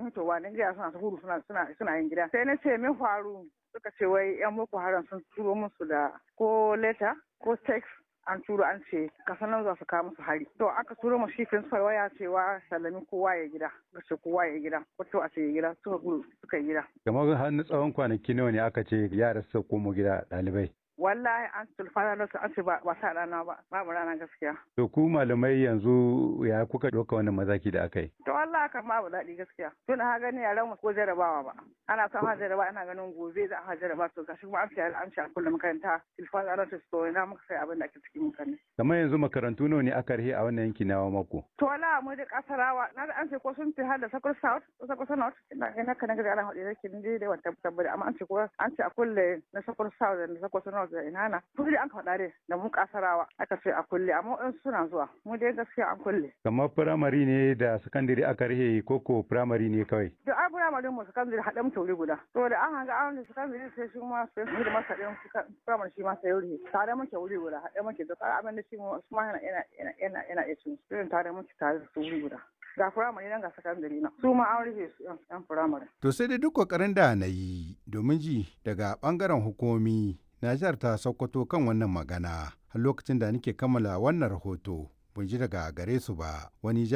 fitowa ne gida suna ta gudu suna suna suna yin gida sai na ce min faru suka ce wai yan boko haram sun turo musu da ko leta ko text an turo an ce kasan nan za su kawo musu hari to aka turo mu shi principal waya cewa sallami kowa ya gida ga ce kowa ya gida ko to a ce ya gida suka gudu suka yi gida kamar har na tsawon kwanaki nawa ne aka ce yara su komo gida ɗalibai wallahi an tulfana da su an ce ba sa rana ba babu rana gaskiya to ku malamai yanzu ya kuka ɗauka wannan mazaki da aka yi to wallahi kan babu daɗi gaskiya tun ha gani yaran mu ko jarabawa ba ana son ha jarabawa ana ganin gobe za a ha jarabawa to gashi kuma an ce an ce a kullum makaranta tilfana da su to ina muka sai abin da ake cikin mutane kamar yanzu makarantu nawa ne aka rihe a wannan yanki na mako to wallahi mu da kasarawa na da an ce ko sun fi har da sakur south ko sakur north ina ina kana ga ana hudu yake ni dai wata tabbata amma an ce ko an ce a kulle na sakur south da sakur north da ina na su dai an faɗa dai da mu kasarawa aka ce a kulle amma in suna zuwa mu dai gaskiya an kulle kamar firamare ne da sakandare aka rihe koko firamare ne kawai da a firamare mu sakandare haɗe mu tauri guda to da an hanga an sakandare sai shi ma sai mu da masa ɗin firamare shi ma sai wuri tare muke wuri guda haɗe muke da tsara abin da shi mu ma yana yana yana yana iya cin su irin tare muke tare da su wuri guda ga firamare nan ga sakandare na su ma an rufe su yan firamare. To sai dai duk kokarin da na yi domin ji daga bangaren hukumomi Najar ta Sokoto kan wannan magana har lokacin da nake kammala wannan rahoto. Ban ji daga gare su ba wani